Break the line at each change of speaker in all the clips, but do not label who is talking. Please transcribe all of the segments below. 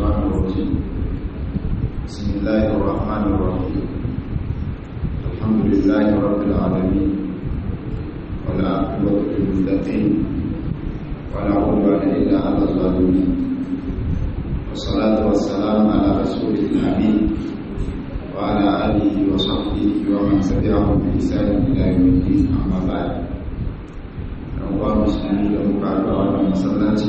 الشيطان الرجيم بسم الله الرحمن الرحيم الحمد لله رب العالمين والعاقبة للمتقين ولا عدوان إلا على الظالمين والصلاة والسلام على رسول الأمين وعلى آله وصحبه ومن تبعهم بإحسان إلى يوم الدين أما بعد أنواع مسلمين ومكعبة ومسلاتي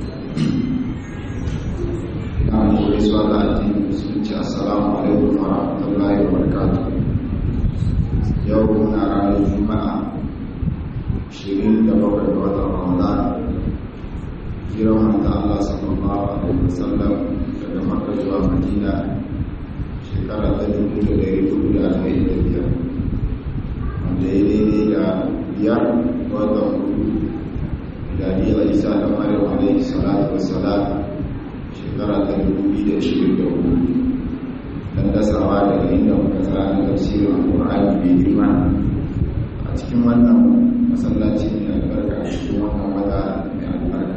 ina muku gaisuwa da addinin musulunci assalamu alaikum wa rahmatullahi wa barakatuh yau muna ranar juma'a 27 ga watan ramadan jiran wanda allah sallallahu alaihi wasallam daga makka zuwa madina shekara ta dubu da dari hudu da arba'in da biyar wanda ya daidai da biyar watan hudu miladiyar isa da maryam alaihi salatu wassalam shekara ta dubu biyu da ashirin da hudu don dasawa daga inda muka tsara na tafsirin alƙur'ani mai girma a cikin wannan masallaci mai albarka a cikin wannan wata mai albarka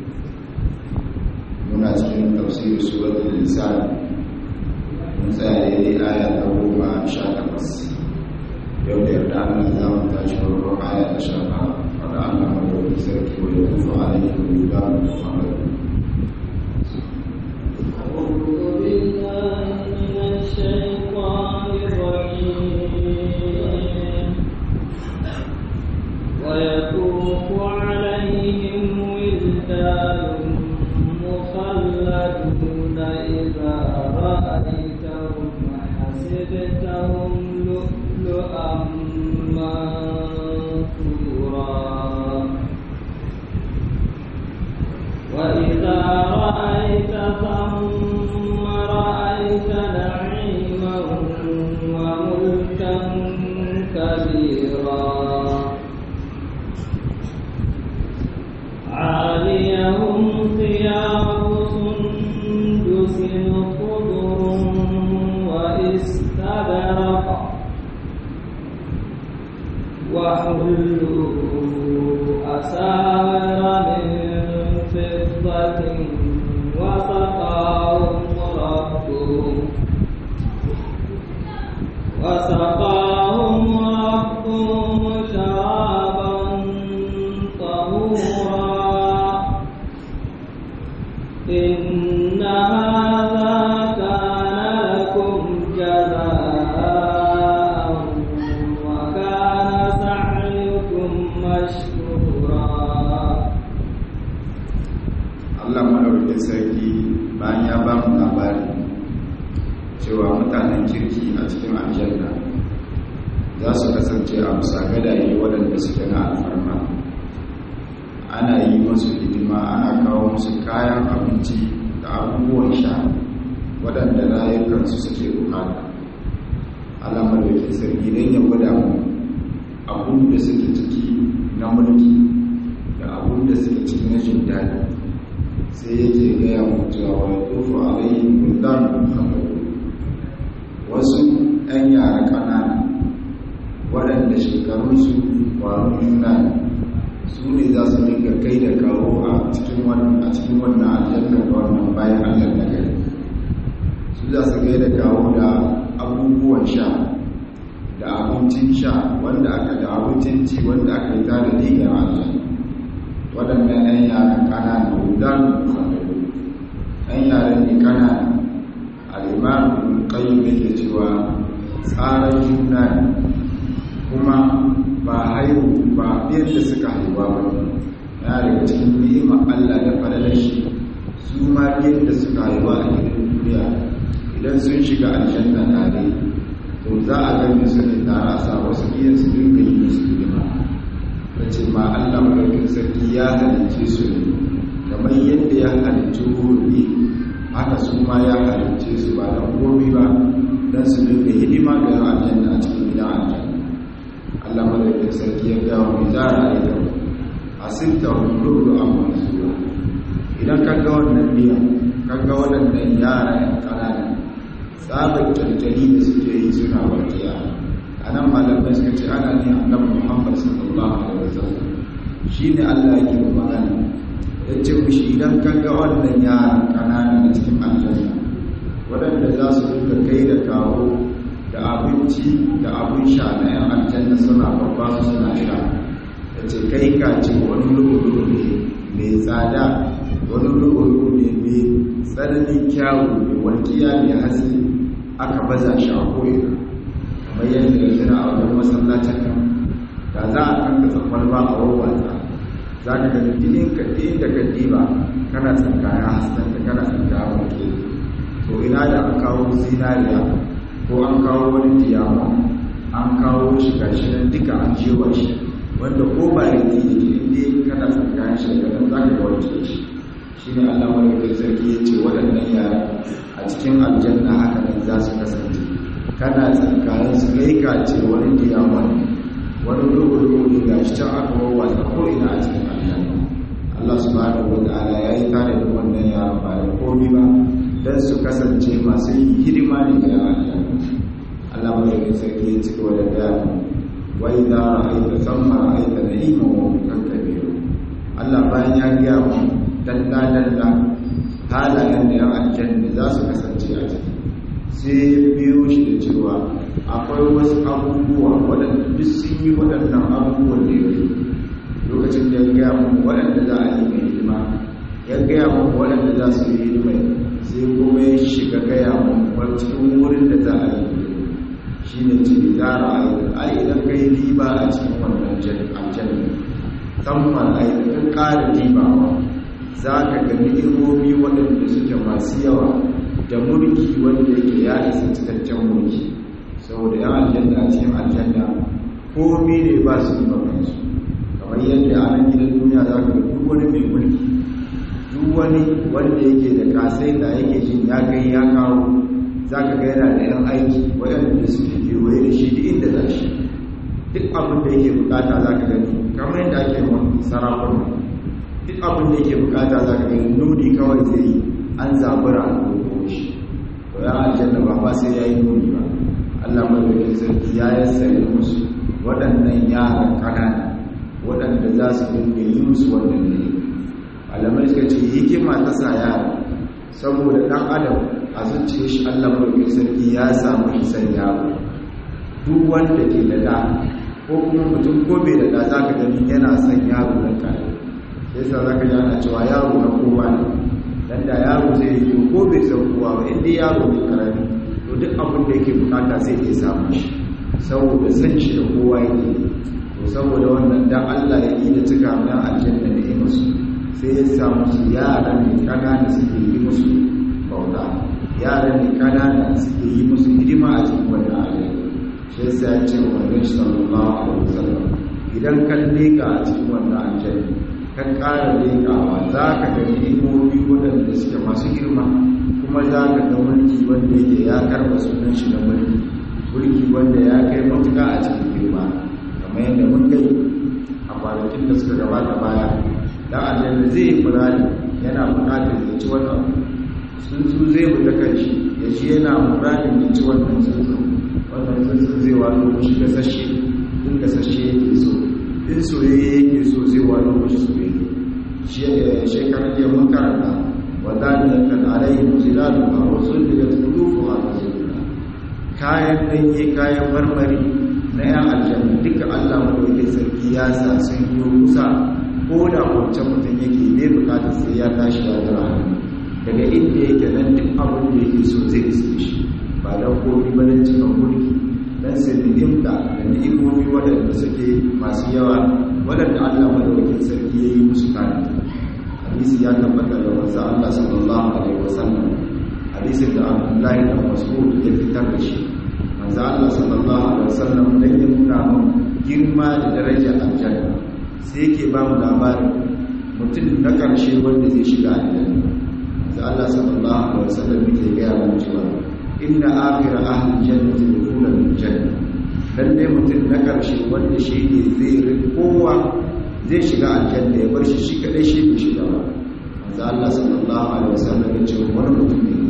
muna cikin tafsirin suratul lisan mun tsaya daidai aya ta goma sha takwas yau da yarda Allah za mu tashi farkon aya ta sha tara wanda Allah mai sarki wa ya tufa alaihi wa yudamu Muhammadu
أعوذ بالله من الشيطان الرجيم ويطوف عليهم ولدان مخلدون إذا رأيتهم حسبتهم لؤلؤا منثورا وإذا رأيت ثم رأيت نعيما وملكا كبيرا عاليهم ثياب سندس خضر واستبرق وحلوا أساور من فضة وسقاهم ربهم وسقاهم ربهم شرابا طهورا إن هذا كان لكم جزاء وكان سعيكم مشكورا
Allah madaukakin sarki bayan ya ba mu labari cewa mutanen kirki a cikin aljanna za su kasance a bisa gadaye waɗanda suke na alfarma ana yi musu hidima ana kawo musu kayan abinci da abubuwan sha waɗanda rayukansu suke bukata Allah madaukakin sarki don ya gwada mu abun da suke ciki na mulki da abun da suke ciki na jin daɗi sai yake gaya mutuwa wa tufu alayhim buldan muhammadu wasu ɗan yara ƙanana waɗanda shekarunsu ƙwaron juna ne su ne za su dinga kai da kawo a cikin wannan aljannar da wannan bayan allah na gari su za su kai da kawo da abubuwan sha da abincin sha wanda aka da abincin ci wanda aka yi tare da ga aljanna waɗannan 'yan yaran ƙanana hudan muhammadu 'yan yaran ne ƙanana al'imamu ƙayyum yake cewa tsarar juna ne kuma ba haihu ba yadda suka haihuwa ba ya daga cikin ni'imar allah da falalar shi su ma yadda suka haihuwa a gidan duniya idan sun shiga aljanna tare to za a gani su ne tare a sa wasu iya su dinga yi musu hidima ta ce ma Allah maɗaukin sarki ya halicce su ne kamar yadda ya halicci hurri haka su ma ya halicce su ba don komi ba don su dinga hidima ga yan aljanna a cikin gidan aljanna Allah maɗaukin sarki ya ga wani zara a ita a sinta hululu a mansura idan ka ga wannan biya ka ga waɗannan yara yan ƙanana tsabar kyalkyali da suke yi suna warkiya a nan malamai suka ce ana ne annabi muhammad sallallahu alaihi wasallam shi ne allah yake magana ya ce mushi idan ka ga wannan yaran ƙanana a cikin aljanna waɗanda za su duka kai da kawo da abinci da abin sha na 'yan aljanna suna babba su suna sha da ce kai ka ce wani lulu ne mai tsada wani lulu ne mai tsananin kyawu mai walƙiya mai haske aka baza shi a ko'ina kamar yadda ya tana a wajen masallacin nan da za a kankasa kwalba a wawwata za ka ga dinin ka da ka diba kana tsankaya haskanta kana tsankaya walƙe to ina da an kawo zinariya ko an kawo wani diyama an kawo shi gashi nan duka an jewa shi wanda ko ba ya yi inda kana tsankaya shi daga nan za ka ga walƙe shi shi ne allah mai sarki ya ce waɗannan yara a cikin aljanna haka nan za su kasance kana tsankayen su kai ka ce wani diyama wani rugu ne ga shi can aka wawwata ko ina a cikin aljanna Allah subhanahu wata'ala ya yi tare da wannan yaran ba da komi ba don su kasance masu yi hidima ne ga aljanna Allah mai yi sarki ya cika wa da gaya wai za a aika samma aika na ima wa mutan kabiru Allah bayan ya gaya mu dalla dalla halayen da yan aljanna za su kasance a ciki sai biyo shi da cewa akwai wasu abubuwa waɗanda duk sun yi waɗannan abubuwan da yake lokacin da ya gaya mu waɗanda za a yi mai hidima ya gaya mu waɗanda za su yi hidima sai kuma ya shiga gaya mu cikin wurin da za a yi shi ne ce za a yi ai idan ka yi riba a cikin wannan aljanna tamfan ai ka ƙara ribawa za ka ga ni'imomi waɗanda suke masu yawa da mulki wanda yake ya isa cikakken mulki saboda yan aljanna a cikin aljanna komi ne ba su yi makansu kamar yadda a nan gidan duniya za ka duk wani mai mulki duk wani wanda yake da kasai da yake jin ya kai ya kawo za ka ga yana da yan aiki waɗanda suke kewaye da shi duk inda za shi duk abin da yake bukata za ka gani kamar yadda ake sarakuna duk abin da yake bukata za ka gani nuni kawai zai yi an zabura a dogo shi to ya aljanna ba ba sai ya yi nuni ba allah mai sarki ya yassare musu waɗannan yaran ƙanana waɗanda za su dinga yi musu wannan ne alamai suka ce hikima ta sa yara saboda ɗan adam a zuciya shi allah mai sarki ya samu hisan yaro duk wanda ke da da ko kuma mutum ko bai da da za ka gani yana son yaro na kare sai sa za ka ji ana cewa yaro na kowa ne dan da yaro zai yi ko bai san kowa ba inda yaro ne karami to duk abin da yake bukata sai ya samu shi saboda san shi da kowa yake to saboda wannan dan Allah ya yi da tuka na aljanna da musu sai ya samu su yaran ne kanana suke yi musu bauta yaran ne kanana suke yi musu hidima a cikin wannan aljanna shi yasa ya ce wa Nabi sallallahu alaihi wasallam idan kan leka a cikin wannan aljanna kan ƙara lekawa za ka ga ni'imomi waɗanda suke masu girma kuma za ka ga mulki wanda yake ya karɓa sunan shi na mulki mulki wanda ya kai matuƙa a cikin girma kamar yadda mun kai a kwanakin da suka gabata baya dan aljanna zai yi furani yana buƙatar ya ci wannan tsuntsu zai fita kan shi ya ci yana muranin ya ci wannan tsuntsu wannan tsuntsu zai wano shi gasashe in gasashe yake so in soyayye yake so zai wano shi soyayye shekarar jiya mun karanta wadanda kan alayhi muzilalu a wasu daga tsurufu a rasulullah kayan ɗanye kayan marmari na yan aljanna duka allah madaukin sarki ya sa sun yi kusa ko da wancan mutum yake bai bukatar sai ya tashi ya zara hannu daga inda yake nan duk abin da yake so zai iske shi ba don komi ba don cikin mulki don sai ni'imta da ni'imomi waɗanda suke masu yawa waɗanda allah madaukin sarki ya yi musu kare hadisi ya tabbata da wanzu Allah sallallahu alaihi wasallam hadisin da Abdullahi da Mas'ud ya fitar da shi manzo Allah sallallahu alaihi wasallam dan ya nuna mun girma da darajar aljanna sai yake ba mu labarin mutum na karshe wanda zai shiga aljanna manzo Allah sallallahu alaihi wasallam yake ga mu cewa inna akhir ahli jannati dukhulan janna lalle mutum na karshe wanda shi ne zai kowa zai shiga aljanna ya bar shi shi kadai shi bai shiga ba manzo Allah sallallahu alaihi wasallam ya ce wani mutum ne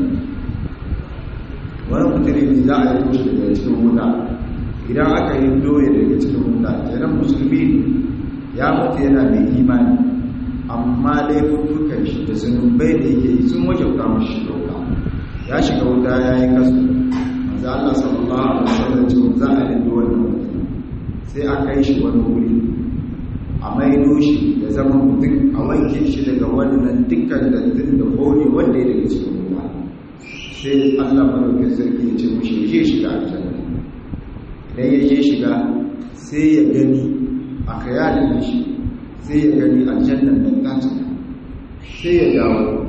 wani mutum ne za a yi mushi daga cikin wuta idan aka yi doye daga cikin wuta kenan musulmi ya mutu yana mai imani amma laifukan shi da zunubai da yake yi sun wajauta mashi dauka ya shiga wuta ya yi kasu manzo Allah sallallahu alaihi wasallam ce za a yi wannan mutum sai a kai shi wani wuri a maido shi ya zama mutum a wanke shi daga wannan dukkan dattin da hori wanda ya daga cikin wuta sai Allah madaukakin sarki ya ce mushi ya je shiga aljanna idan ya je shiga sai ya gani a kayalin shi sai ya gani aljannan nan ta cika sai ya dawo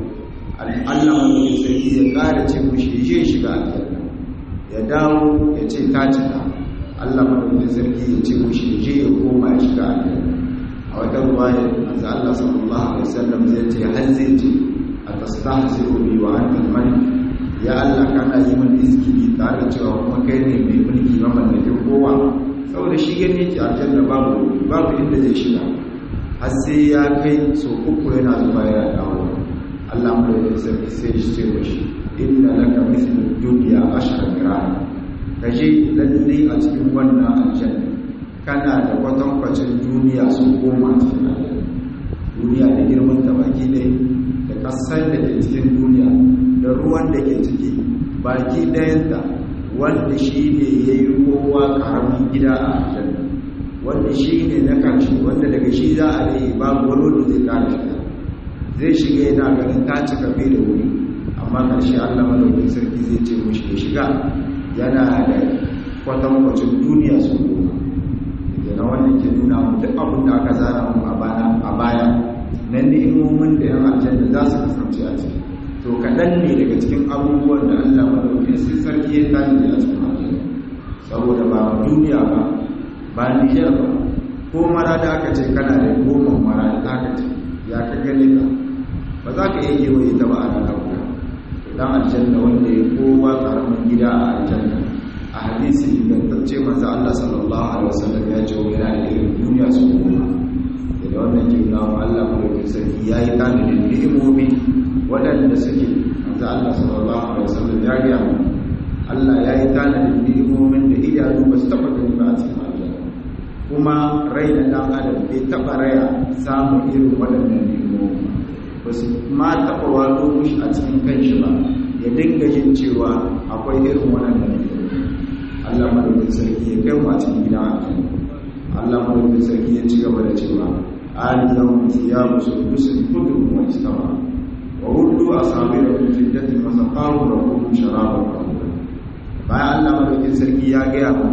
Allah madaukakin sarki ya ƙara ce mushi ya je shiga aljanna ya dawo ya ce ta cika Allah madaukakin sarki ya ce mushi ya je ya koma ya shiga aljanna a wata ruwaya manzo Allah sallallahu alaihi wasallam zai ce har zai ce atastahzi'u bi wa anta al-malik ya Allah kana yi min iskili tare da cewa kuma kai ne mai mulki mamallakin kowa saboda shi gani yake aljanna babu babu inda zai shiga har sai ya kai so uku yana zuba yana dawo Allah mu da sarki sai shi ce mishi inna laka mithlu dunya ashra gram kaje lalle a cikin wannan aljanna kana da kwatankwacin duniya su goma cikin aljanna duniya da girman ta baki ne da kasar da ke cikin duniya da ruwan da ke ciki baki ɗayanta wanda shi ne ya yi kowa ƙaramin gida a aljanna wanda shi ne na karshe wanda daga shi za a rai babu wani da zai kare shiga zai shiga yana ganin ta cika bai da wuri amma karshe allah malaukin sarki zai ce mushi ya shiga yana da kwatankwacin duniya su goma yana wannan ke nuna mu duk abin da aka zana mu a baya nan ni'imomin da yan aljanna za su kasance a ciki to kaɗan ne daga cikin abubuwan da Allah madaukin sai sarki ya tani a cikin aljanna saboda ba duniya ba ba nijar ba ko mara da aka ce kana da goma mara da aka ce ya ka gane ka ba za ka iya kewaye ta ba a ranar guda dan aljanna wanda ya kowa karamin gida a aljanna a hadisi ingantacce manzo Allah sallallahu alaihi wasallam ya ce yana da irin duniya su goma da wannan ke nuna wa Allah madaukin sarki ya yi tanadin ni'imomi waɗanda suke manzo Allah sallallahu alaihi wasallam ya ga mu Allah ya yi tanadin ni'imomin da idanu ba su taɓa gani ba a cikin aljanna kuma rai na ɗan adam bai taɓa raya samun irin waɗannan ni'imomi ba su ma taɓa wato mushi a cikin kanshi ba ya dinga jin cewa akwai irin waɗannan ni'imomi Allah madaukin sarki ya kai mu a cikin gidan aljanna Allah madaukin sarki ya ci gaba da cewa aliyahum thiyabu sundusin khudrun wa istawa wa uddu asabira min fiddatin wa saqahu lahum sharaban tahura bayan Allah madaukin sarki ya gaya mu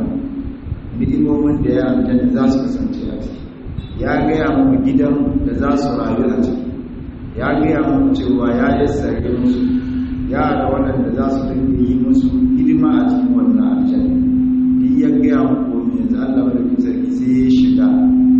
ni'imomin da ya aljanna za su kasance a ciki ya gaya mu gidan da za su rayu a ciki ya gaya mu cewa ya yassare musu yara waɗanda za su dinga yi musu hidima a cikin wannan aljanna duk ya gaya mu ko yanzu Allah madaukin sarki sai ya shiga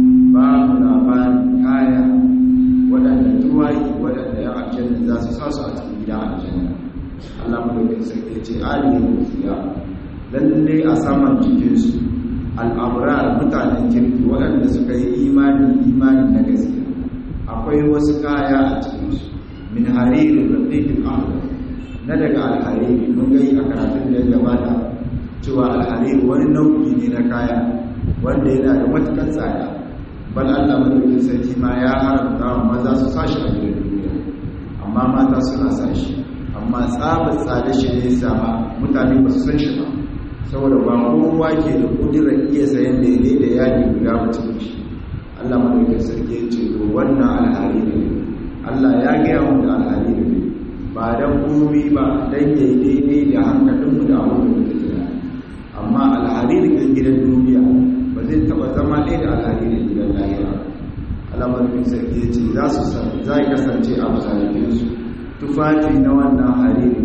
babu labarin kaya waɗanda tuwayi waɗanda ya aljanna za su sa su a cikin gida aljanna Allah madaukin sarki ya ce alimin mutiya lalle a saman jikinsu al'abrar mutanen kirki waɗanda suka yi imani imani na gaskiya akwai wasu kaya a cikinsu min haririn rafiqin ahmad na daga alhariri mun gai a karatun da ya gabata cewa alhariri wani nau'i ne na kaya wanda yana da matukan tsada bal Allah madaukin sarki ma ya haramta wa maza su sashi a gidan duniya amma mata suna sashi amma tsabar tsada shi ne sama mutane ba su san shi ba saboda ba kowa ke da kudirar iya sayan da ya da yadi guda mutum shi Allah madaukin sarki ya ce to wannan alhari ne Allah ya gaya mu da alhari ne ba dan komai ba dan yayi daidai da hankalinmu da abin da muke tunani amma alhari da gidan duniya ba zai taba zama ɗaya da alhari da gidan lahira Allah madaukin sarki ya ce za su za kasance a masalikinsu tufafi na wannan hariri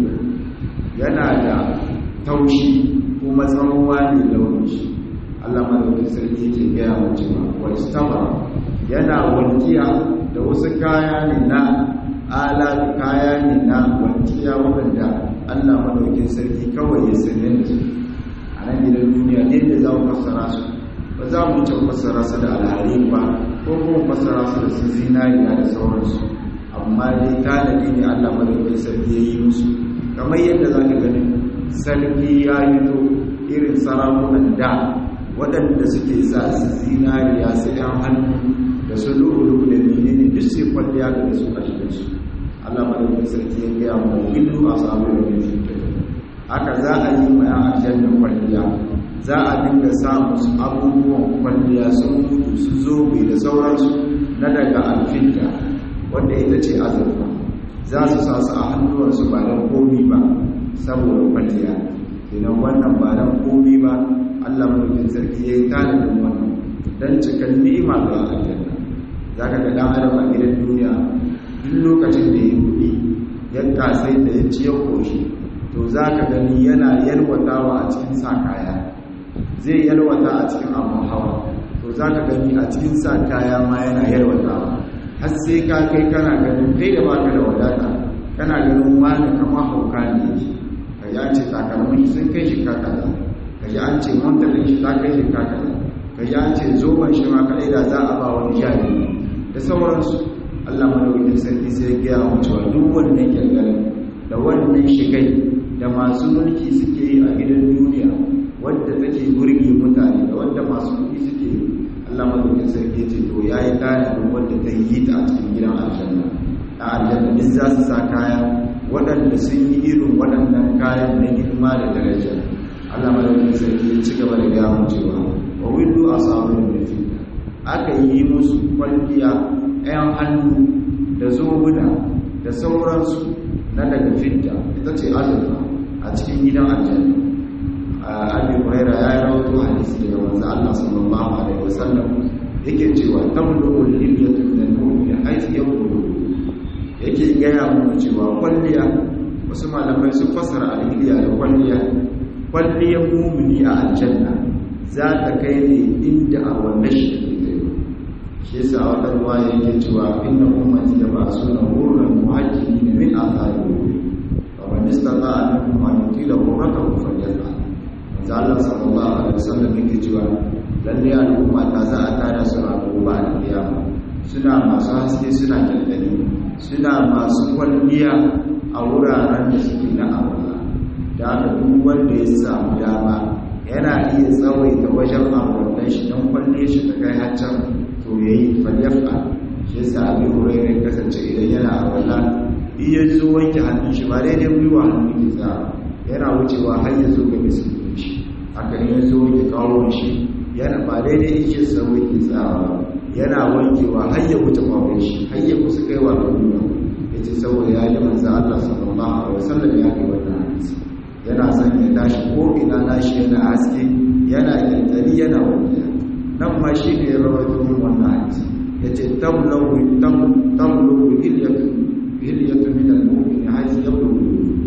yana da taushi kuma tsawowa ne launin shi Allah madaukin sarki yake gaya wa cewa wal istaba yana walkiya da wasu kaya ne na ala kaya ne na walkiya wanda Allah madaukin sarki kawai ya sanin da su a nan gidan duniya ne da za mu fassara su ba za mu ci fassara su da alhari ba ko kuma fassara su da su zinariya da sauransu amma dai tanadi ne Allah madaukin sarki ya yi musu kamar yadda za ka ganin sarki ya yi to irin sarakunan da waɗanda suke sa su zinariya su ‘yan hannu da da su lulu da menene duk sai kwalliya da su a cikin su Allah madaukakin sarki ya gaya mu illu asabu da min fitna haka za a yi ma aljanna kwalliya za a dinga sa musu abubuwan kwalliya sun mutu su zobe da sauransu na daga alfinta wanda ita ce azurfa za su sa su a hannuwarsu ba don komi ba saboda kwalliya kenan wannan ba don komi ba allah mulkin sarki ya yi tanadin wannan don cikin ni'ima ga aljanna za ka ga dan adam a gidan duniya duk lokacin da ya kuɗi ya kasai da ya ci ya koshi to za ka gani yana yalwatawa a cikin sa kaya zai yalwata a cikin abin hawa to za ka gani a cikin sa kaya ma yana yalwatawa har sai ka kai kana ganin kai da baka da wadata kana ganin wani kama hauka ne yake ka yi an ce takalmin sun kai shi kakada ka yi an ce mantalin shi ta kai shi kakada ka yi an ce zoben shi ma kaɗai da za a ba wani jari da sauransu allah madaukakin sarki sai gaya wa cewa duk wannan kyalgalin da wannan shigai da masu mulki suke yi a gidan duniya wadda take burge mutane da wadda masu kuɗi suke yi Allah madaukin sarki ce to ya yi ɗalibin wadda ta yi ta a cikin gidan aljanna a aljanna duk za su sa kaya waɗanda sun yi irin waɗannan kayan na girma da daraja Allah madaukin sarki ya ci gaba da gaya mu cewa wa willu asabun da fitna aka yi musu kwalliya ɗayan hannu da zobuna da sauransu na daga fitna ita ce azurfa a cikin gidan aljanna abi huraira ya rawaito hadisi daga manzo Allah sallallahu alaihi wasallam yake cewa tamlu lilyatu min al-mu'min haythu yaqulu yake gaya mu cewa kwalliya wasu malamai sun fassara al-hilya da kwalliya kwalliyar mu'mini a aljanna za ta kai ne inda a wannan shi ke shi yasa wata ruwaya yake cewa inna ummati yab'asuna hurran muhajjin min athari wa man istata'a minkum an yutila hurratahu falyaf'al manzo Allah sallallahu alaihi wasallam yake cewa lalle al'umma ta za a tada su a gobe a kiyama suna masu haske suna kyalkyali suna masu kwalliya a wuraren da suke na Allah da haka duk wanda ya samu dama yana iya tsawaita wajen abubuwan shi don kwalle shi ta kai haccan to yayi falyafa shi yasa abin hurairai kasance idan yana a wala iya zo wanke hannun shi ba daidai gwiwa hannun ki tsara yana wucewa har ya zo ga misalin shi haka ne ya zo wanke kawon shi yana ba daidai yake sauwa ke tsawa yana wankewa har ya wuce kawon shi har ya kusa kai wa gwiwa ya ce saboda ya yi manzo Allah sallallahu alaihi wasallam ya kai wannan hadisi yana son ya tashi ko ina nashi yana haske yana kyantari yana wankiya nan ma shi ne ya rawaito min wannan hadisi ya ce tamlawu tamlawu hilyatu hilyatu min al-mu'min haythu yablugu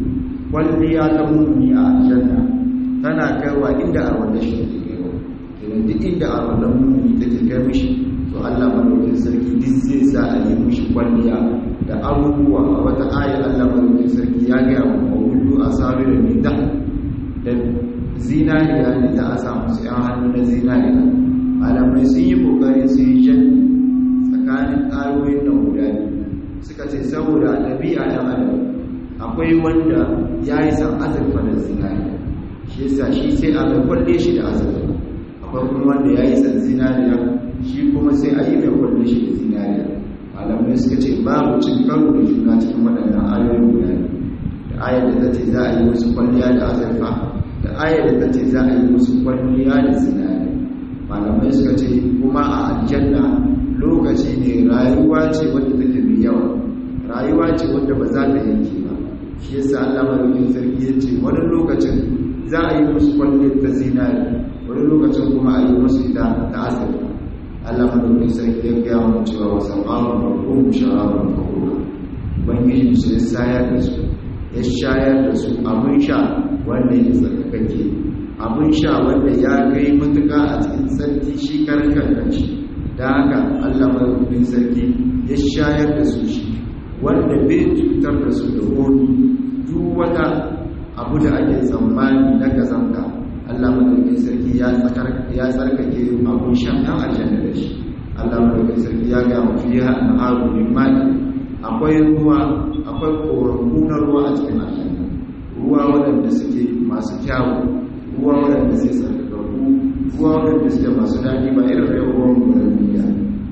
kwalliya ta mu'mini a aljanna tana kaiwa inda a wanda shi ke kaiwa idan duk inda a wanda mu'mini take kai mishi to Allah madaukakin sarki duk zai sa a yi mishi kwalliya da abubuwa a wata ayar Allah madaukakin sarki ya ga mu mawudu asabir min dah da zinariya ne za a samu su yan hannu na zinariya malamai sun yi kokari sun yi jan tsakanin ayoyin nan guda biyu suka ce saboda ɗabi'a ɗan adam akwai wanda ya yi san azurfa da zinariya shi yasa shi sai a mai kwalle shi da azurfa akwai kuma wanda ya yi san zinariya shi kuma sai a yi mai kwalle shi da zinariya malamai suka ce babu cin karo da juna cikin waɗannan ayoyin guda da ayar da ta ce za a yi musu kwalliya da azurfa da ayar da ta ce za a yi musu kwalliya da zinariya malamai suka ce kuma a aljanna lokaci ne rayuwa ce wadda take mai yawa rayuwa ce wadda ba za ta yanke ba shi yasa Allah madaukakin sarki ya ce wani lokacin za a yi musu kwallon ta zinari wani lokacin kuma a yi musu ita ta azurfa Allah madaukakin sarki ya gaya mu cewa wa sam'anu marhum sharabun fahura ubangiji su ya sayar da su ya shayar da su abin sha wanda ya tsarkake abin sha wanda ya kai matuka a cikin sarki shi karkar kanshi da haka Allah madaukakin sarki ya shayar da su shi wanda bai cutar da su da wani duk wata abu da ake tsammani na kazanta Allah madaukakin sarki ya tsarkake abun shan ɗan aljanna da shi Allah madaukakin sarki ya ga mafiya na haru min mali akwai ruwa akwai koramu na ruwa a cikin aljanna ruwa waɗanda suke masu kyawu ruwa waɗanda suke tsarkakaku ruwa waɗanda suke masu daɗi ba irin rai ruwan gudan duniya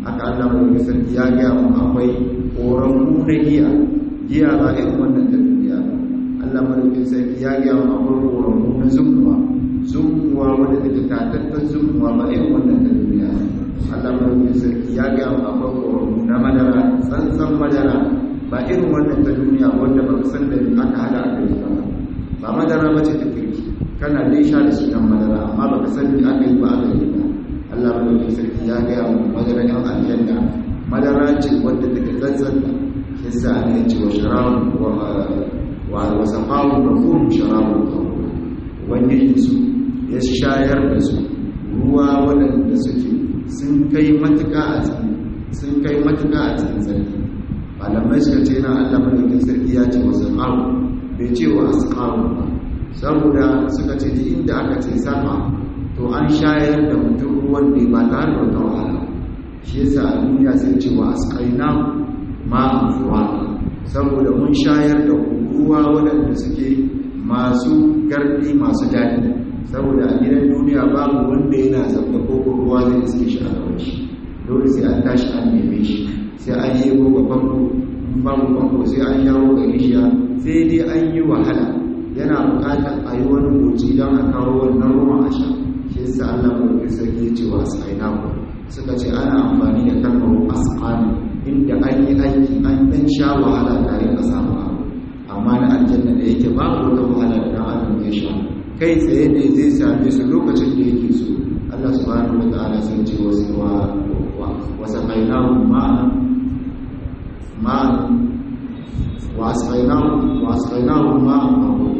haka Allah mai sarki ya gaya mu akwai koran na giya giya ba irin wannan ta duniya Allah mai sarki ya gaya mu akwai koran na zumuwa zumuwa wanda take tatattan zumuwa ba irin wannan ta duniya Allah mai sarki ya gaya mu akwai koran na madara tsantsan madara ba irin wannan ta duniya wanda ba ka san da aka hada a kai ba ba madara ba ce ta kirki kana dai sha da sunan madara amma ba ka san da aka yi ba aka yi ba Allah mai sarki ya gaya mu madara yan aljanna madara ce wadda take tsantsan yasa ne ce wa sharabu wa wa wasaqahu lahum sharabu tahur ubangiji su ya shayar da su ruwa waɗanda suke sun kai matuƙa a cikin sun kai matuƙa a cikin sarki malamai suka ce na Allah madaukin sarki ya ce wasu ƙaru bai ce wa asƙaru ba saboda suka ce ji inda aka ce sama to an shayar da mutum ruwan ne ba tare da wata wahala shi yasa a duniya sai ce wa asƙaina ma fuwa saboda mun shayar da ruwa waɗanda suke masu gardi masu daɗi saboda a gidan duniya babu wanda yana zaɓa ko ruwa zai iske shi a gaban shi dole sai an tashi an neme shi sai an yi goga famfo babu famfo sai an yawo ga rishiya sai dai an yi wahala yana bukatar a yi wani goci don a kawo wannan ruwan a sha shi yasa Allah mai sarki ya ce wa asaina ku suka ce ana amfani da kalmar asqani inda an yi aiki an dan sha wahala tare da samu abu amma na aljanna da yake babu wata wahala da dan adam ya sha kai tsaye ne zai same su lokacin da yake so Allah subhanahu wa ta'ala sai ce wasu wa وسقيناهم ماء ماء واسقيناهم واسقيناهم ماء طهورا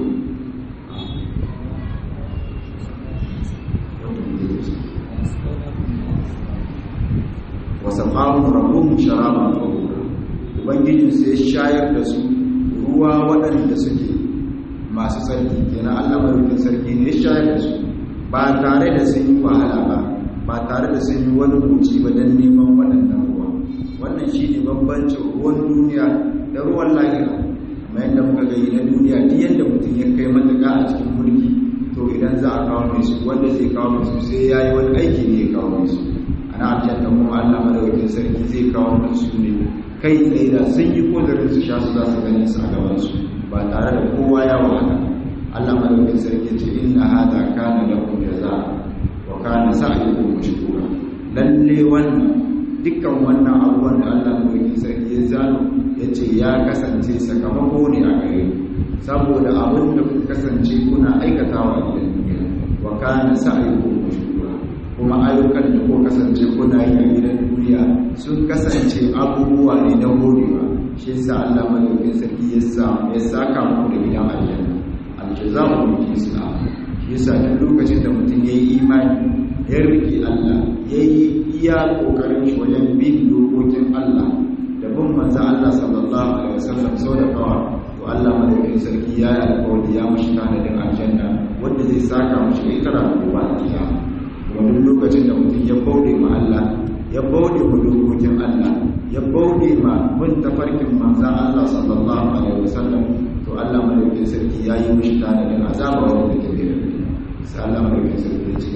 وسقاهم ربهم شرابا طهورا ubangijin sai shayar da su ruwa waɗanda suke masu sarki kenan Allah madaukakin sarki ne ya shayar da su ba tare da sun yi wahala ba ba tare da sun yi wani buci ba don neman waɗannan ruwa wannan shi ne bambancin ruwan duniya da ruwan lahira kuma yadda muka gani na duniya duk yadda mutum ya kai matuƙa a cikin mulki to idan za a kawo mai su wanda zai kawo mai su sai ya yi wani aiki ne ya kawo mai su ana aljanna kuma allah madawakin sarki zai kawo mai su ne kai tsaye da sun yi kodarin su sha su za su gani su a gaban su ba tare da kowa ya wahala allah madawakin sarki ce inna hada kana lakum jaza wa kana sa'yukum mashkura lalle wannan dukkan wannan abubuwan da Allah mai sarki ya zano yace ya kasance sakamako ne a gare saboda abin da kuka kasance kuna aikatawa a gidan duniya wa kana sa'yukum mashkura kuma ayyukan da kuka kasance kuna yi a gidan duniya sun kasance abubuwa ne na godewa shi yasa Allah mai sarki ya sa ya saka muku da gidan aljanna aljaza'u min jinsil amal yasa duk lokacin da mutum ya yi imani ya riƙe Allah ya yi iya ƙoƙarin shi wajen bin dokokin Allah da bin manza Allah sallallahu alaihi wasallam sau da kawa to Allah madaukakin sarki ya yi alƙawari ya mashi tanadin aljanna wanda zai saka mashi ita ranar ba a kiyama kuma duk lokacin da mutum ya bauɗe ma Allah ya bauɗe ma dokokin Allah ya bauɗe ma bin tafarkin manza Allah sallallahu alaihi wasallam to Allah madaukakin sarki ya yi mashi tanadin azaba wanda take da سلام عليكم سيدي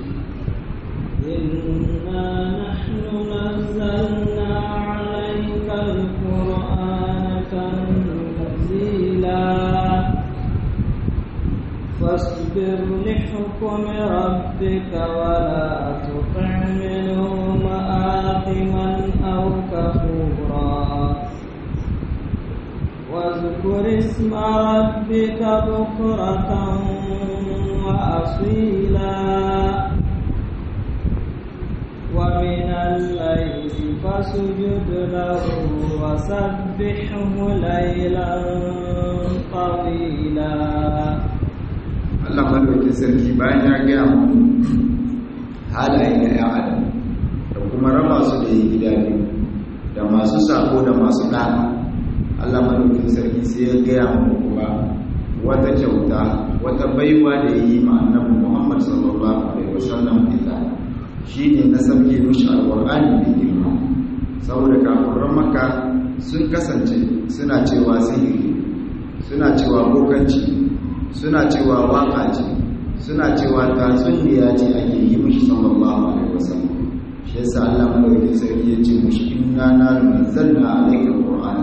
إنا نحن نزلنا عليك القرآن تنزيلا فاصبر لحكم ربك ولا تطع منهم آثما أو كفورا واذكر اسم ربك بكرة وأصيلا ومن الليل فاسجد له وسبحه ليلا طويلا
Allah madaukakin sarki bayan ya gaya mu halaye na ‘yan adam da kuma raba su da yi gida biyu da masu sako da masu ɗana Allah madaukakin sarki sai ya gaya mu kuma wata kyauta wata baiwa da ya yi ma annabi Muhammad sallallahu alaihi wasallam ita shine na sauke mishi alqur'ani da girma saboda kafiran makka sun kasance suna cewa sihiri suna cewa bokanci suna cewa waka ce suna cewa tatsuniya ce ake yi mishi sallallahu alaihi wasallam shi yasa Allah madaukakin sarki ya ce mushi inna na nazzalna alayka alqur'ana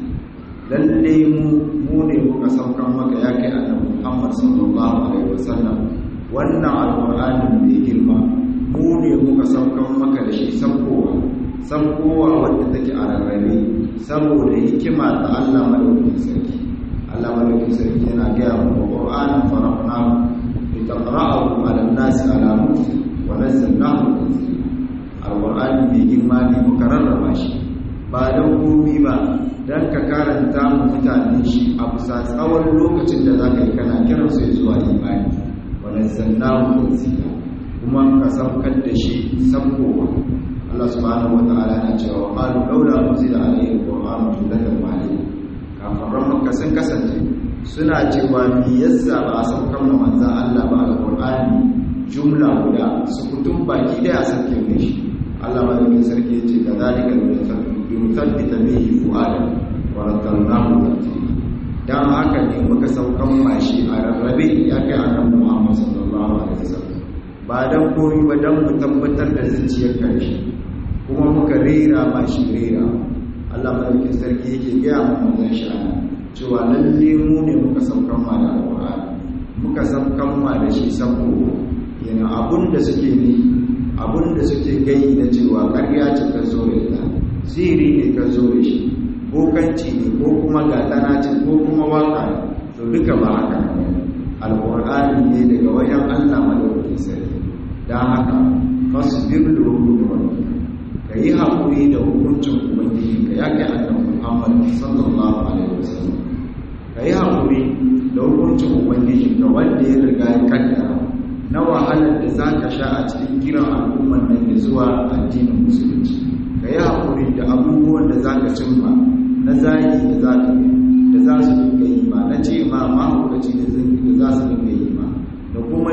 lalle mu mu ne muka saukan maka ya kai annabi Muhammad sallallahu alaihi wasallam wannan alqur'ani mai girma mu ne muka saukan maka da shi sabkowa sabkowa wanda take a rarrabe saboda hikima ta Allah madaukakin sarki Allah madaukakin sarki yana gaya mu qur'anin faraqnahu litaqra'ahu 'ala an-nasi 'ala mukth wa nazzalnahu tanzila alqur'ani mai girma ne muka rarraba shi ba don komi ba don ka karanta mu mutane shi a bisa tsawon lokacin da za ka yi kana kiran su zuwa imani wani zannahu tanzila kuma ka saukar da shi sabkowa Allah subhanahu wa ta'ala na cewa qalu laula unzila alayhi alqur'anu jumlatan wahida kafaran makka sun kasance suna cewa me yasa ba a saukar mu manzon Allah ba alqur'ani jumla guda su kutum baki daya sauke mai shi Allah madaukin sarki ya ce ka zalika yuthabbita bihi fu'ada wa rattalnahu tartila dan haka ne muka saukan mashi a rarrabe ya kai annabi Muhammad sallallahu alaihi wasallam ba dan koyi ba dan mu tabbatar da zuciyar karshe kuma muka rera mashi rera Allah madaukin sarki yake ga mu manzon shi ana cewa lalle mu ne muka saukan ma da alqur'ani muka saukan ma da shi saboda yana abun da suke ni abun da suke gai na cewa ƙarya ce ka zo da ita siri ne ka zo da shi bokanci ne ko kuma gatana ce ko kuma waka to duka ba haka alƙur'ani ne daga wajen allah madaukakin sarki don haka fasbir da hukumin rabbika ka yi haƙuri da hukuncin ubangiji ka ya kai annabi muhammad sallallahu alaihi wasallam ka yi haƙuri da hukuncin ubangiji ka wanda ya riga ya kaddara na wahalar da za ka sha a cikin kiran al'ummar nan da zuwa addinin musulunci ka yi haƙuri da abubuwan da za ka cimma na zagi da za ka da za su dinga yi ma na ce ma mahaukaci da za su dinga yi ma da kuma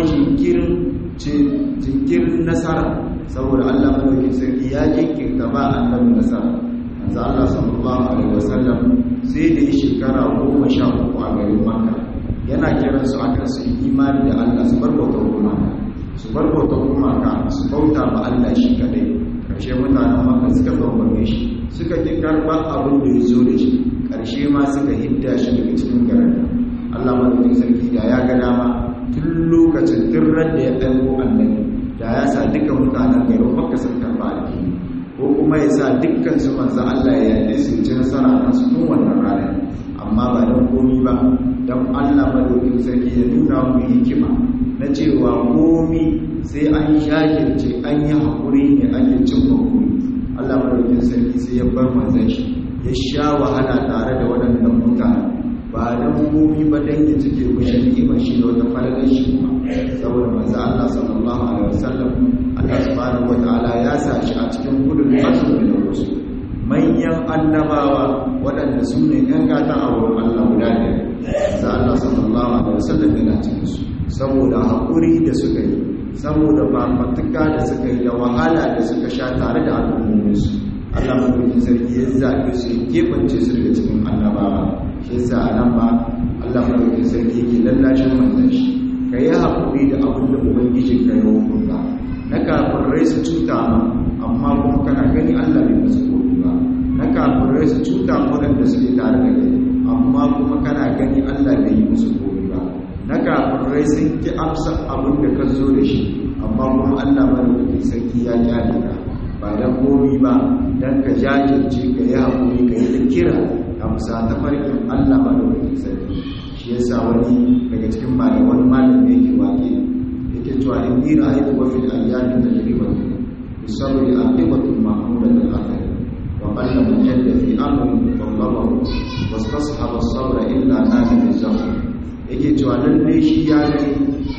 jinkirin nasara saboda allah madaukin sarki ya jinkirta ba annabi nasara manzo allah sallallahu alaihi wasallam sai da yi shekara goma sha uku a garin makka yana kiransu akan su yi imani da Allah su bar bautar gumaka su bar bautar gumaka su bauta ma Allah shi kadai karshe mutanen maka suka bambame shi suka ki karba abin da ya zo da shi karshe ma suka hidda shi daga cikin garin Allah madaukakin sarki da ya ga dama tun lokacin turran da ya ɗauko annabi da ya sa duka mutanen garin makka sun karba addini ko kuma ya sa dukkan su manzo Allah ya yi su ci nasara kan su tun wannan ranar amma ba don komi ba don allah madaukin sarki ya nuna mu hikima na cewa komi sai an shagirce an yi haƙuri ne ake cin hakuri allah madaukin sarki sai ya bar manzan shi ya sha wahala tare da waɗannan mutane ba don komi ba don ya cike kushe ni'imar shi da wata falalar shi kuma saboda manzan allah sallallahu alaihi wasallam allah subhanahu wa ta'ala ya sa shi a cikin gudun azumi da wasu manyan annabawa waɗanda su ne ‘yan gata a wurin Allah guda ne da Allah sallallahu Alaihi wasallam yana cikinsu saboda haƙuri da suka yi saboda fafatuka da suka yi da wahala da suka sha tare da al'ummominsu Allah mafi sarki ya zaɓe su ya keɓance su daga cikin annabawa shi yasa a nan ba Allah mafi sarki ke lallashin manzan shi ka yi haƙuri da abin da ubangijin ka yi hukunta na kafin rai su cuta ma amma kuma kana gani Allah bai masu kofi ba na kafirai su cuta waɗanda suke tare da kai amma kuma kana gani Allah bai yi musu kofi ba na kafirai sun ki amsa abin da ka zo da shi amma kuma Allah madaukakin sarki ya kyale ka ba dan komi ba dan ka jajirce ka yi haƙuri ka yi kira a musa ta farkin Allah madaukakin sarki shi yasa wani daga cikin malaman malam da yake waƙe yake cewa in ni ra'aytu wa fil ayyami tajribatu bisabri aqibatu mahmudatul athar وقل من جد في امر طلبه واستصحب الصبر الا نال بالزمن yake cewa lalle shi ya gani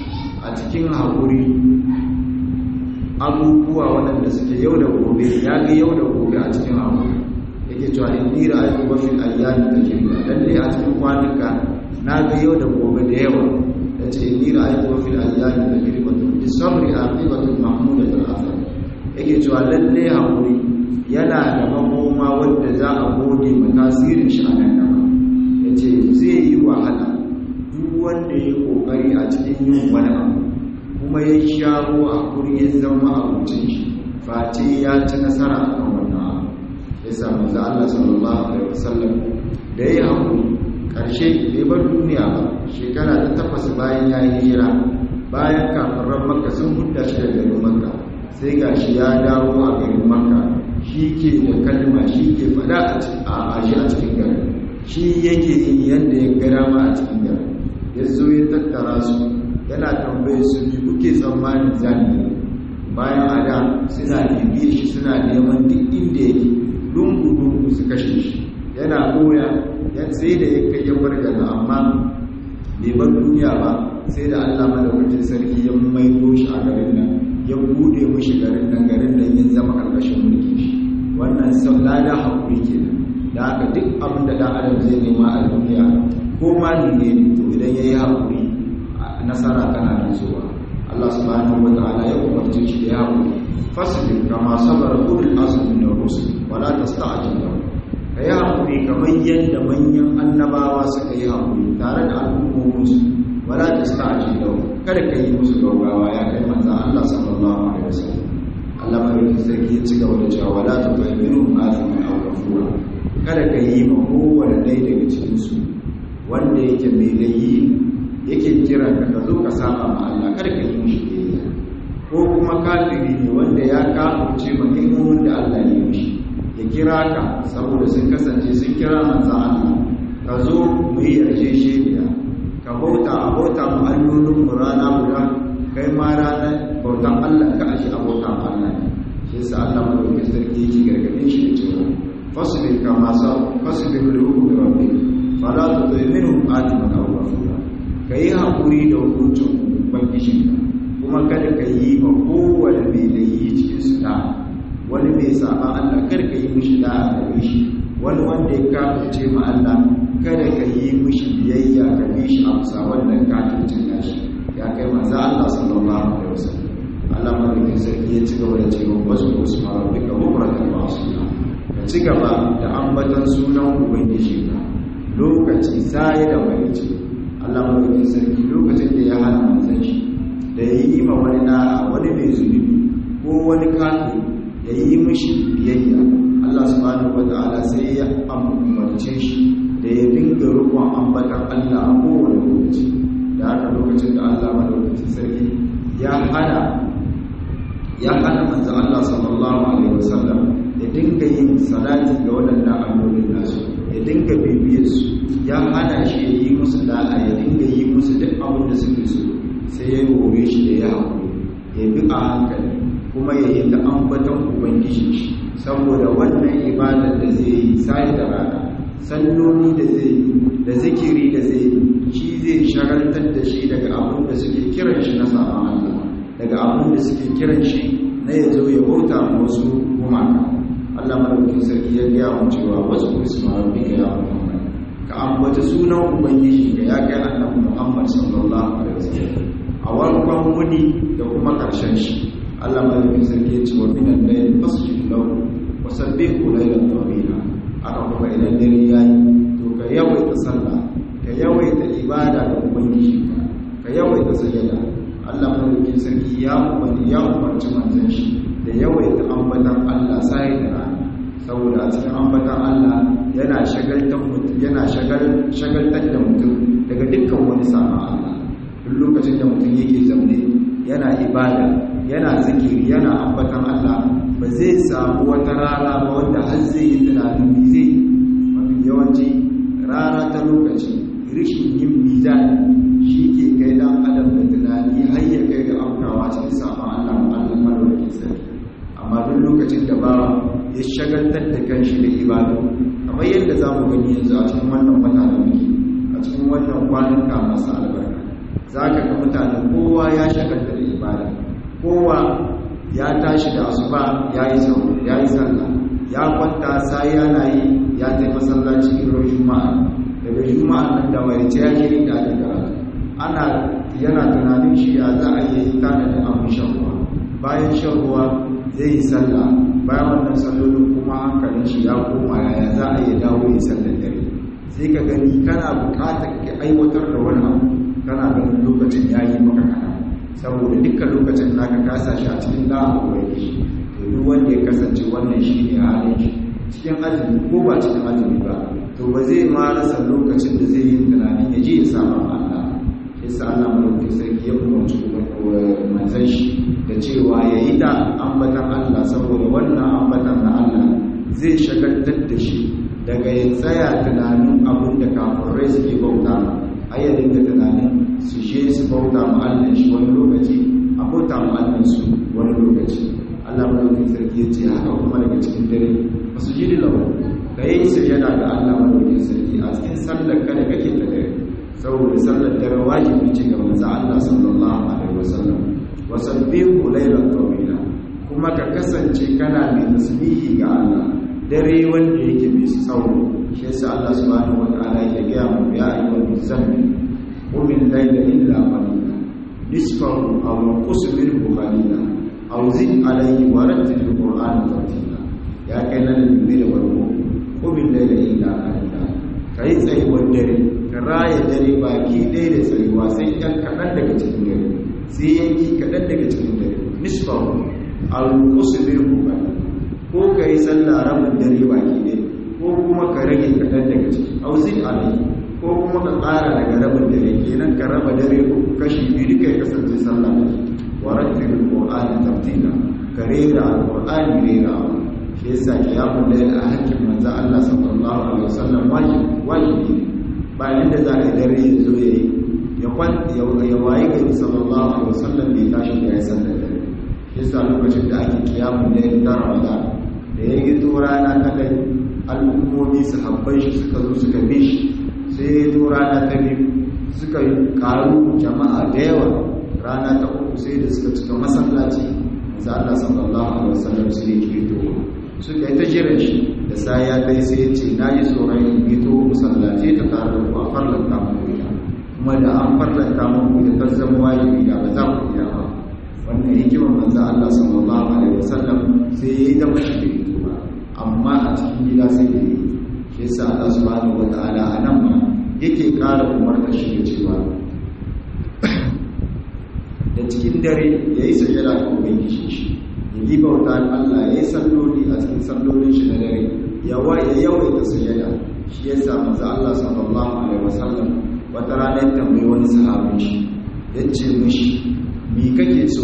a cikin haƙuri abubuwa waɗanda suke yau da gobe ya ga yau da gobe a cikin haƙuri yake cewa in ni ra'ayi wa fil ayyami tajriba lalle a cikin kwanuka na ga yau da gobe da yawa yace in ni ra'ayi wa fil ayyami tajriba bi sabri aqibatu mahmudatul athar yake cewa lalle haƙuri yana da makoma wadda za a gode ma tasirin shi a nan gaba ya ce zai yi wahala duk wanda ya kokari a cikin yin wani abu kuma ya shawo a kuri ya zama abincin shi face ya ci nasara a kan wannan abu ya samu za Allah sallallahu alaihi wasallam da ya haƙuri ƙarshe bai bar duniya ba shekara ta takwas bayan ya yi hijira bayan kafiran makka sun hudda shi da garin makka sai ga shi ya dawo a garin makka shi ke da kalma shi ke fada a shi a cikin garin shi yake yin yadda ya gara ma a cikin garin ya zo ya tattara su yana tambaye su ne kuke tsammanin zani bayan a da suna bibiye shi suna neman duk inda yake lungu-lungu su kashe shi yana koya yan sai da ya kai ya bargaza amma bai bar duniya ba sai da allah madawacin sarki ya maido shi a garin nan ya bude mushi garin nan garin nan ya zama karkashin mulkin shi wannan sau lada haƙuri ke da haka duk abin da ɗan adam zai nema a duniya ko ma ne to idan ya yi haƙuri nasara tana nan zuwa Allah subhanahu wa ta'ala ya umarce shi da yawo fasbir kama sabara ulul azmi min ar-rusul wala tasta'jil lahum kai hakuri kamar yadda manyan annabawa suka yi hakuri tare da al'ummomin su wala tasta'jil lahum kada ka yi musu gaugawa ya kai manzo Allah sallallahu alaihi wasallam Allah mai sarki ya ci gaba da cewa wala tufahimu aliman aw kafura kada ka yi ma kowane ɗaya daga cikin su wanda yake mai layi yake kira ka ka zo ka saba ma Allah kada ka yi mishi biyayya ko kuma kafiri ne wanda ya kafirce ma ni'imomin da Allah ya mishi ya kira ka saboda sun kasance sun kira manzo Allah ka zo mu yi yarjejeniya ka bauta a bauta mu allolin mu rana guda kai ma ranar bautan Allah ka ashi a bauta ma Allah ne shi yasa Allah mu da sarki yake gargadin shi da cewa fasbir kama sa fasbir li hukmi rabbik fala tuti minhum atiman aw ghafura ka yi haƙuri da hukuncin ubangijinka kuma kada ka yi ma kowane mai da yi cikin su da wani mai saba Allah kada ka yi mishi da a shi wani wanda ya kafirce ma Allah kada ka yi mishi biyayya ka bi shi a musa wannan kafircin nashi ya kai manzo Allah sallallahu alaihi wasallam Allah madaukakin sarki ya ci gaba da cewa wasu usma rabbika bukratan wa asila ka ci gaba da ambatan sunan ubangijinka lokaci sai da wani Allah madaukakin sarki lokacin da ya hana manzon shi da ya yi ma wani da'a wani mai zunubi ko wani kafin ya yi mishi biyayya Allah subhanahu wata'ala sai ya umarce shi da ya dinga rukun ambatan Allah a kowane lokaci da haka lokacin da Allah madaukakin sarki ya hana ya hana manzon Allah sallallahu alaihi wasallam ya dinga yin salati ga waɗannan allolin nasu ya dinga bibiyar su ya hana shi ya yi musu da'a ya dinga yi musu duk abin da suke so sai ya hore shi da ya haƙuri ya bi a hankali kuma ya yi ta ambatan ubangiji shi saboda wannan ibadar da zai yi sai da rana salloli da zai yi da zikiri da zai yi shi zai shagaltar da shi daga abin da suke kiran shi na sabon Allah daga abin da suke kiran shi na ya zo ya bauta ma wasu gumaka Allah madaukakin sarki ya gaya mu cewa wasu isma rabbika ya Muhammad ka ambata sunan ubangiji ka ya kai annabi Muhammad sallallahu alaihi wasallam a warkon wuni da kuma karshen shi Allah madaukakin sarki ya ce wa minan layl fasjud lahu wa sabbihu laylan tawila aka kuma idan dare yayi to ka yawaita sallah ka yawaita ibada ga ubangiji ka ka yawaita sajada Allah madaukakin sarki ya umarni ya umarci manzon shi da yawaita ambatan Allah sai da rana saboda a cikin ambatan Allah yana shagaltar mutum yana shagaltar da mutum daga dukkan wani sama Allah duk lokacin da mutum yake zaune yana ibada yana zikiri yana ambatan Allah ba zai samu wata rana ba wanda har zai yi tunanin me zai mafi yawanci rana ta lokaci rishin yin mizan shi ke kai dan adam da tunani har ya kai ga afkawa cikin sama Allah Allah madaukakin sarki amma duk lokacin da bawa ya shagaltar da kanshi da ibadu kamar yadda za mu gani yanzu a cikin wannan wata da muke a cikin wannan kwanuka masu albarka za ka ga mutane kowa ya shagalta da ibada kowa ya tashi da asuba ya yi sau ya yi sallah ya kwanta sai yana yi ya tai masallaci irin juma'a daga juma'a nan da mai ce ya ke da ake karatu ana yana tunanin shi ya za a yi tanadin abin shan ruwa bayan shan ruwa zai yi sallah bayan wannan sallolin kuma hankalin shi ya koma yaya za a yi dawo yi sallar dare sai ka gani kana bukatar ka aiwatar da wani abu kana ganin lokacin ya yi maka kana saboda dukkan lokacin da ka kasa shi a cikin da'a ubangiji to duk wanda ya kasance wannan shine halin shi cikin azumi ko ba cikin azumi ba to ba zai ma rasa lokacin da zai yi tunanin ya je ya saba Allah yasa Allah mulki sarki ya umarci manzon shi da cewa ya yi da ambatan Allah saboda wannan ambatan na Allah zai shagaltar da shi daga ya tsaya tunanin abin da kafirai suke bauta ai ya dinga tunanin su je su bauta ma Allah shi wani lokaci a bauta ma Allah su wani lokaci Allah mulki sarki ya ce haka kuma daga cikin dare masu jiri lahu ka yi sujada ga Allah mulki sarki a cikin sallar ka da kake ta dare saboda sallar dare wajibi ce ga manzo Allah sallallahu alaihi wasallam wasabbihu laylan tawila kuma ka kasance kana mai tasbihi ga Allah dare wanda yake mai tsawo shi yasa Allah subhanahu wataala ya ga mu ya ayyuhal muzammil qum al-layla illa qalila nisfahu aw qus minhu qalila aw zid alayhi wa rattil al-qur'ana tartila ya kai nan ne da warko qum al-layla illa qalila kai tsayuwar dare ka raya dare baki ɗaya da tsayuwa sai ɗan kaɗan daga cikin dare sai yanki kaɗan daga cikin dare nisfahu al-qusbir qalila ko ka yi sallah rabin dare baki ɗaya ko kuma ka rage kaɗan daga ciki auzin alai ko kuma ka ƙara daga rabin dare kenan ka raba dare uku kashi biyu duka ya kasance sallah da ke wa rattil qur'ani tartila ka rera alqur'ani rera shi yasa qiyamul layl a hakkin manzo Allah sallallahu alaihi wasallam wajibi wajibi ne bayan da za a yi dare ya zo yayi ya kwanta ya waye gari sallallahu alaihi wasallam bai tashi da ya sallar dare yasa lokacin da ake qiyamul layl da Ramadan da ya yi to rana kadai al'ummomi sahabbai shi suka zo suka bi shi sai ya yi to rana ta biyu suka yi karu jama'a da yawa rana ta uku sai da suka cika masallaci za Allah sallallahu alaihi wasallam sai ya ke to suka yi ta jiran shi da sai ya kai sai ya ce na yi tsoron in yi to masallaci ta tare da ku a farlanta muku ita kuma da an farlanta muku ita ta zama wajibi da ba za ku iya ba wannan hikimar manzo Allah sallallahu alaihi wasallam sai ya yi da mashi da ito ba amma a cikin gida sai da yi shi yasa Allah subhanahu wataala a nan ma yake ƙara umarta shi da cewa da cikin dare ya yi sajada ga ubangiji shi ya yi bauta Allah ya yi salloli a cikin sallolin shi na dare ya yawaita sajada shi yasa manzo Allah sallallahu alaihi wasallam wata rana ya tambayi wani sahabin shi ya ce mishi mi kake so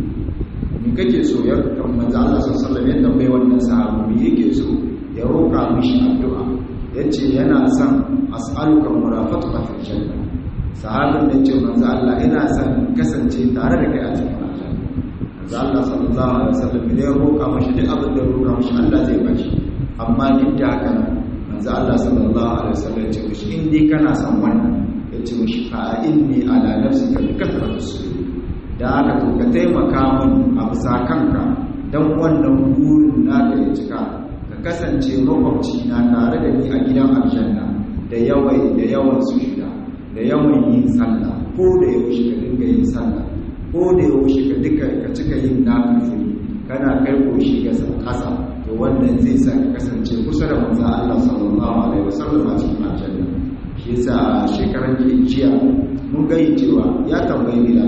mi kake so ya manzo Allah sallallahu alaihi ya tambaye wannan sahabi mi yake so ya roka mishi addu'a yace yana son as'aluka murafaqata fil janna sahabin da ce manzo Allah ina son kasance tare da kai a cikin aljanna manzo Allah sallallahu alaihi wasallam ne ya roka mishi duk abin da ya roka mishi Allah zai bashi amma duk da haka manzo Allah sallallahu alaihi wasallam ya ce mishi in dai kana son wannan ya ce mishi fa inni ala nafsika bi kathratu sujud da aka to ka taimaka min a bisa kanka don wannan burin naka ya cika ka kasance makwabci na tare da ni a gidan aljanna da yawai da yawan sujida da yawan yin sallah ko da yaushe ka dinga yin sallah ko da yaushe ka duka ka cika yin nafili kana kai koshi ga kasa to wannan zai sa ka kasance kusa da manzon Allah sallallahu alaihi wasallam a cikin aljanna shi yasa shekaran jiya mun ga cewa ya tambayi Bilal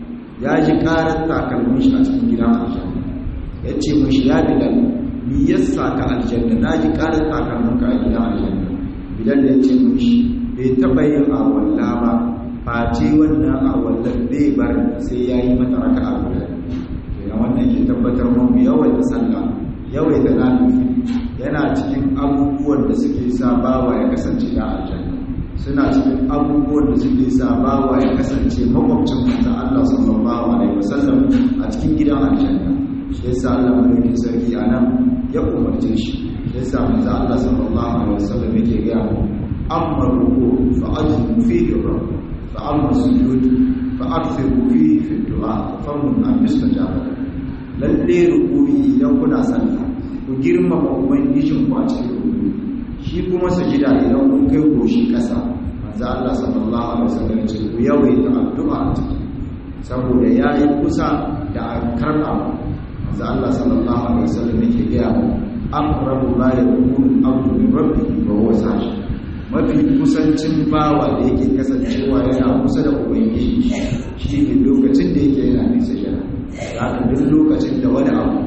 ya ji karar takalmin shi a cikin gidan aljanna ya ce mashi ya bilal mi yasa ka aljanna na ji karar takalmin ka a gidan aljanna bilal ya ce mashi bai taɓa yin awalla ba face wannan awallar bai bar sai ya yi mata raka a guda kenan wannan ke tabbatar mu yawan da sallah yawai da nanufi yana cikin abubuwan da suke sa bawa ya kasance da aljanna suna cikin abubuwan da suke sa bawa ya kasance makwabcin manzon Allah sallallahu alaihi wasallam a cikin gidan aljanna shi yasa Allah mulkin sarki anan ya umarce shi shi yasa manzon Allah sallallahu alaihi wasallam yake ga mu amma ruku fa ajmu fihi rabb fa amma sujud fa akthiru fihi fi du'a fa mun an mustajaba lalle ruku'i idan kuna sallah ku girmama ubangijin ku a cikin ruku'i shi kuma sujida idan kun kai goshi ƙasa manzo Allah sallallahu alaihi wasallam ya ce ku yawaita addu'a a ciki saboda yayi kusa da an karba manzo Allah sallallahu alaihi wasallam yake ga mu aqrabu ma yakunu al-abdu min rabbihi wa huwa sajid mafi kusancin bawa da yake kasancewa yana kusa da ubangiji shi ne lokacin da yake yana nisa jira haka duk lokacin da wani abu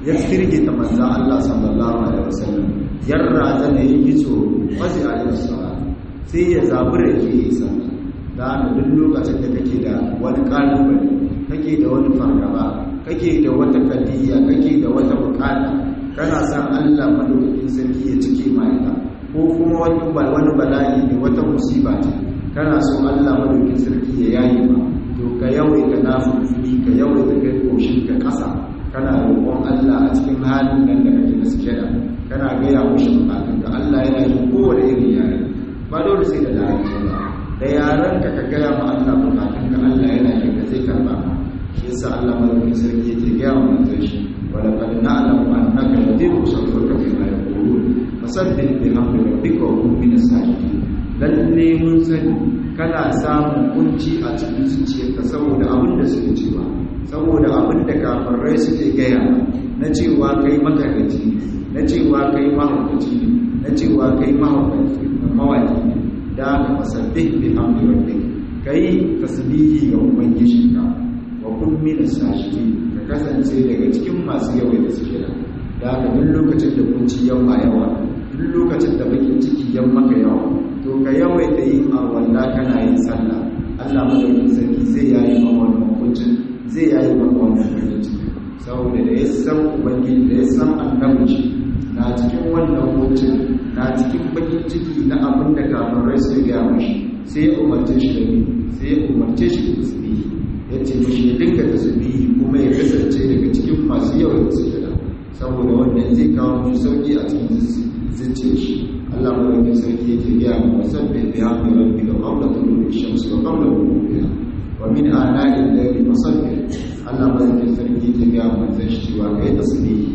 ya firgita manzan Allah sallallahu alaihi wasallam yarra zana yi tsoro fazi a yin sai ya zabura ke yi sallah da haka duk lokacin da kake da wani kalubale kake da wani fargaba kake da wata kadiyya kake da wata bukata kana san Allah madaukakin sarki ya cike ma ita ko kuma wani wani bala'i ne wata musiba ce kana so Allah madaukakin sarki ya yayi ma to ka yawaita nafili ka yawaita kai koshin ka kasa kana roƙon Allah a cikin halin nan da kake da sujada kana ga ya mushi bukatun ka Allah yana yin kowane irin yare ba dole sai da larabci ba da yaran ka ka gaya ma Allah bukatun ka Allah yana yin ka sai karba shi yasa Allah madaukakin sarki yake gaya wa manzon shi wala qad na'lamu annaka yadiru sadruka bima yaqulun fasabbih bihamdi rabbika wa kun minas sajidin lalle mun sani kana samun kunci a cikin zuciyarka saboda abin da suke cewa saboda abin da kafirai suke gaya na cewa kai makarici na cewa kai mahaukaci ne na cewa kai mahaukaci mawaki ne da ka fasabbih bihamdi rabbika kai tasbihi ga ubangijinka wa kun minas sajidin ka kasance daga cikin masu yawai da suke da da haka duk lokacin da kunci yawa yawa duk lokacin da bakin ciki yan maka yawa to ka yawaita yin arwalla kana yin sallah Allah madaukakin sarki zai yayi maka wannan kuncin zai yayi maka wannan bakin ciki saboda da ya san ubangiji da ya san annabi na cikin wannan kuncin na cikin bakin ciki na abin da kafirai su ga mashi sai ya umarce shi da ni sai ya umarce shi da tasbihi ya ce mashi ya dinga tasbihi kuma ya kasance daga cikin masu yawan sujada saboda wannan zai kawo mashi sauki a cikin zuciyar shi Allah madaukakin sarki yake gaya mu wasabbi bi hamdi rabbika qabla tulu'i shamsi wa qabla ghurubiha wa min ana'i al-layli fasabbi Allah madaukakin sarki yake gaya mu zai shi cewa kai tasbihi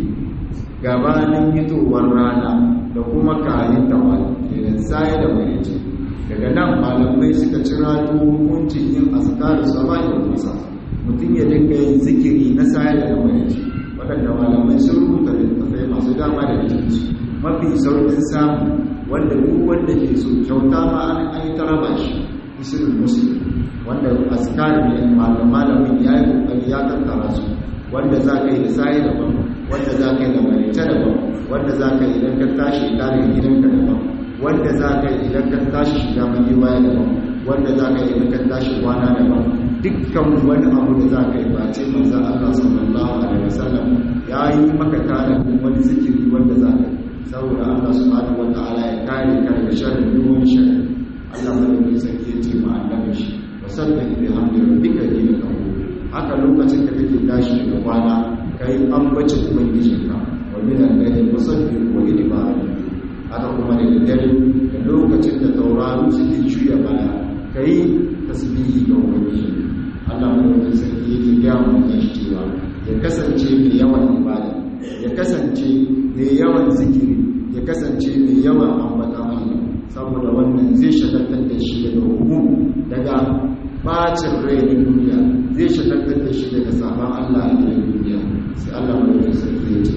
gabanin fitowar rana da kuma kayan tawali idan sai da mai daga nan malamai suka cira hukuncin yin azkar sabahi da masa mutum ya dinga yin zikiri na sayar da mayaci waɗanda malamai sun rubuta littattafai masu dama da cikinsu mafi sauƙin samu wanda duk wanda ke so kyauta ma an an yi taraba shi isirin musulun wanda azkar ne malamin ya yi kokari ya tattara su wanda za ka yi da sayi daban wanda za ka yi da marita daban wanda za ka yi idan ka tashi daga gidanka daban wanda za ka yi idan ka tashi shiga mai baya daban wanda za ka yi idan ka tashi kwana daban dukkan wani abu da za ka yi ba ce manzan Allah sallallahu alaihi wasallam ya yi maka tanadin wani zikiri wanda za ka yi saboda Allah subhanahu wa ta'ala ya kare ka daga sharrin duk wani sharri Allah madaukakin sarki ya ce ma annabi shi wasallallahu bi hamdi rabbika dina kawo haka lokacin da kake tashi daga kwana kai ambaci ubangijinka wa min al-layli fasabbih wa idbar haka kuma da dare da lokacin da tauraro suke juya baya kai tasbihi ga ubangiji Allah madaukakin sarki yake gaya mu kan shi cewa ya kasance mai yawan ibada ya kasance mai yawan zikiri ya kasance mai yawan ambata Allah saboda wannan zai shagaltar da shi daga hukum daga bacin rai na duniya zai shagaltar da shi daga sabon Allah a cikin duniya sai Allah madaukakin sarki ya ce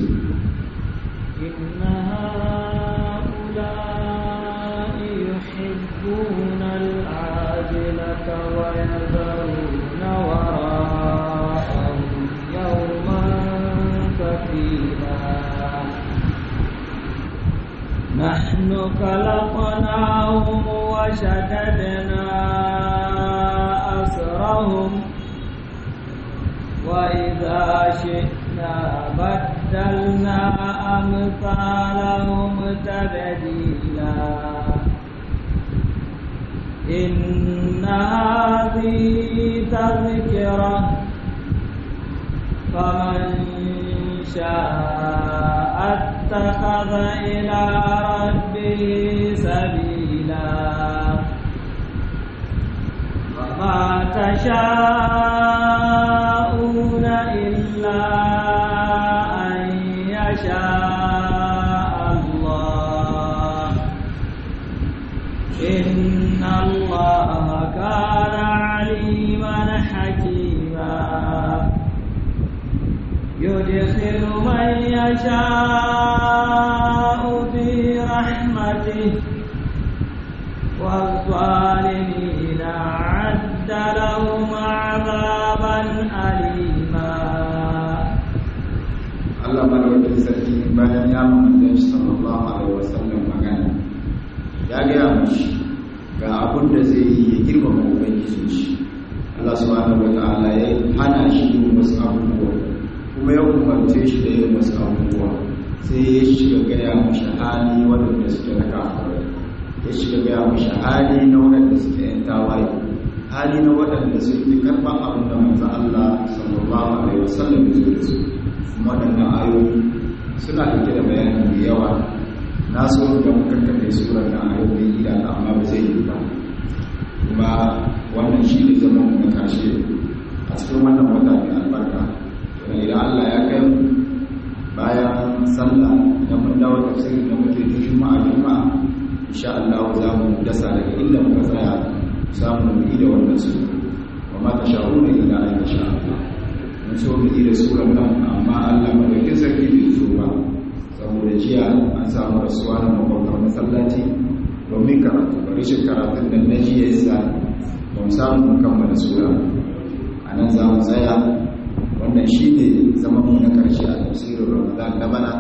يحبون العاجلة ويذرون وراءهم يوما ثقيلا نحن خلقناهم وشددنا أسرهم وإذا شئنا بدلنا أمثالهم تبديلا إن هذه تذكرة فمن شاء اتخذ إلى ربه سبيلا وما تشاءون إلا أن يشاء الله إن الله كان عليما حكيما يدخل من يشاء في رحمته والظالمين أعد لهم عذابا أليما
Allah madaukakin sarki bayan ya manzon shi sallallahu alaihi wasallam magana ya gaya mashi ga abin da zai yi ya girmama ubangijin shi Allah subhanahu wataala ya hana shi yin wasu abubuwa kuma ya umarce shi da yin wasu abubuwa sai ya shiga gaya mashi hali waɗanda suke na kafirai ya shiga gaya mashi hali na waɗanda suke yan tawaye hali na waɗanda suke karɓar abin da manzo Allah sallallahu alaihi wasallam ya zo da su waɗannan ayoyi suna ɗauke da bayani da yawa na so da muka kafe surar na ayoyi gida amma ba zai yi ba kuma wannan shi ne zaman na ƙarshe a cikin wannan wata mai albarka kuma idan Allah ya kai mu bayan sallah idan mun dawo tafsirin da muke ta juma'a juma'a insha Allah za mu dasa daga inda muka tsaya samu mu yi da wannan sura wa ma tasha'una illa an yasha Allah mun so mu yi da surar nan amma Allah madaukin sarki bai so ba saboda jiya an samu rasuwa na makwabtar masallaci domin karatu bari shi karatun da na jiya yasa ba mu samu mu kammala sura a nan za mu tsaya wannan shi ne zama mu na karshe a tafsirin ramadan na bana